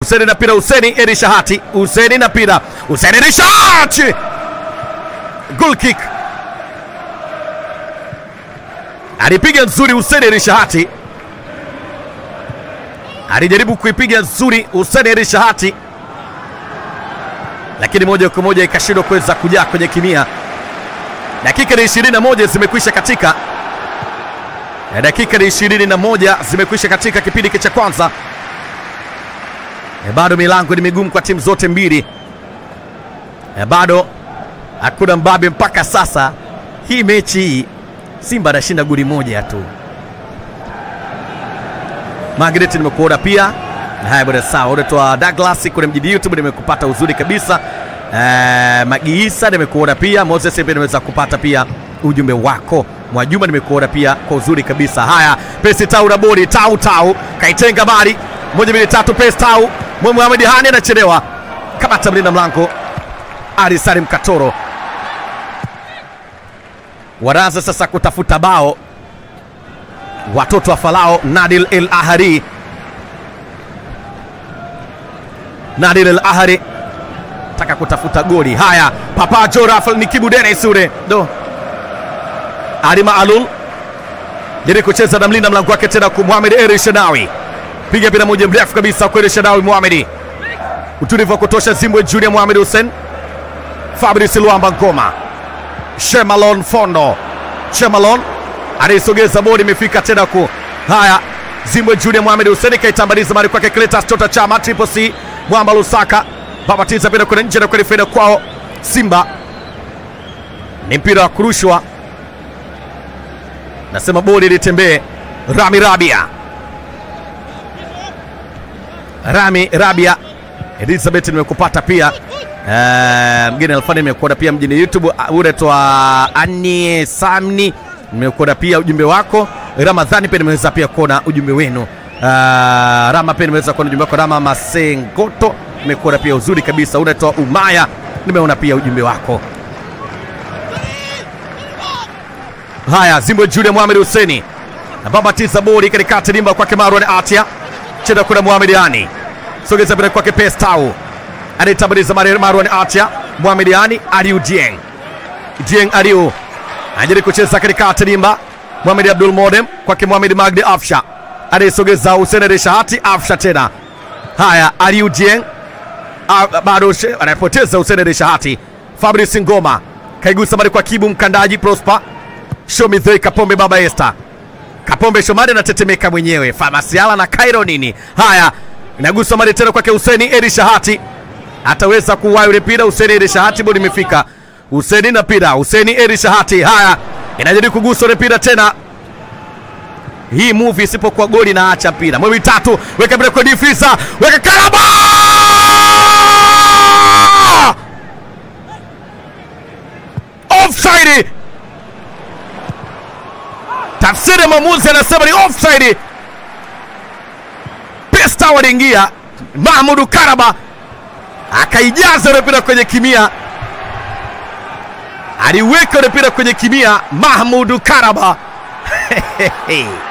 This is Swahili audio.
Huseni na pira, Huseni Erishahati, Huseni na pira, Huseni Erishahati, goal kick alipiga nzuri Huseni Erishahati, alijaribu kuipiga nzuri Huseni Erishahati, lakini moja kwa moja ikashindwa kuweza kujaa kwenye kimia. Dakika ni ishirini na moja zimekwisha katika na dakika ni ishirini na moja zimekwisha katika kipindi cha kwanza. E, bado milango ni migumu kwa timu zote mbili e, bado hakuna mbabe mpaka sasa. Hii mechi hii Simba anashinda goli moja tu. Margaret nimekuona pia. Haya bwana, sawa. Unaitwa Douglas kwenye mjini YouTube, nimekupata uzuri kabisa. Eh, Magiisa nimekuona pia. Moses pia nimeweza kupata pia ujumbe wako. Mwajuma nimekuona pia kwa uzuri kabisa. Haya, Pesi Tau na bodi Tau Tau kaitenga bali moja mbili tatu, Pesi Tau Mohamed Hani anachelewa, kamata mlinda mlango Ali Salim Katoro wanaanza sasa kutafuta bao watoto wa Falao. Nadil El Ahari, Nadil El Ahari taka kutafuta goli. Haya, Papa Jorafal ni Kibu Dennis ule do Alima Alul jaribu kucheza na mlinda mlango wake tena kwa Mohamed El Shadawi, piga bila moja mrefu kabisa kwa El Shadawi. Mohamed utulivu wa kutosha. Zimbwe Junior Mohamed Hussein, Fabrice Luamba Ngoma Shemalon Fondo, Shemalon anaisogeza bodi, imefika tena ku haya. Zimbwe Junior Mohamed Hussein kaitambaliza mali kwake Cletus Tota Chama, Triple C Mwamba Lusaka babatiza pira kwenye nje na kweli faida kwao Simba. Ni mpira wa kurushwa, nasema bodi litembee. Rami Rabia, Rami Rabia, Elizabeth nimekupata pia Uh, mgeni Alfani nimekuona pia mjini YouTube. Unaitwa Ani Samni, nimekuona pia ujumbe wako. Ramadhani pia nimeweza pia kuona ujumbe wenu. Uh, Rama pia nimeweza kuona ujumbe wako. Rama Masengoto nimekuona pia uzuri kabisa. Unaitwa Umaya, nimeona pia ujumbe wako. Haya, Zimbwe Julia Mohamed Huseni ababatiza bodi katikati limba kwake Marwan Atia chenda kuna Mohamed Yani sogeza bila kwake Pestau anaitambaliza Marwan Atia Mohamed Yani Aliu Dieng Dieng Aliu anajaribu kucheza katikati limba Mohamed Abdul Modem kwake Mohamed Magdi Afsha anaisogeza Hussein Reshahati Afsha tena haya Aliu Dieng bado anapoteza Hussein Reshahati Fabrice Ngoma kaigusa mali kwa Kibu Mkandaji Prosper Shomidhei Kapombe Baba Esther Kapombe Shomari anatetemeka mwenyewe Famasiala na Cairo nini haya inagusa mali tena kwake Hussein Erishahati ataweza kuwahi ule mpira Hussein Erishahati bodi imefika Hussein na mpira Hussein Erishahati haya inajaribu kugusa ule mpira tena hii movie isipokuwa goli na acha mpira mwe mitatu weka mpira kwa difisa weka karaba offside tafsiri ya mwamuzi anasema ni offside pesta waliingia Mahmudu Karaba akaijaza ule mpira kwenye kimia aliweka ule mpira kwenye kimia Mahmudu Karaba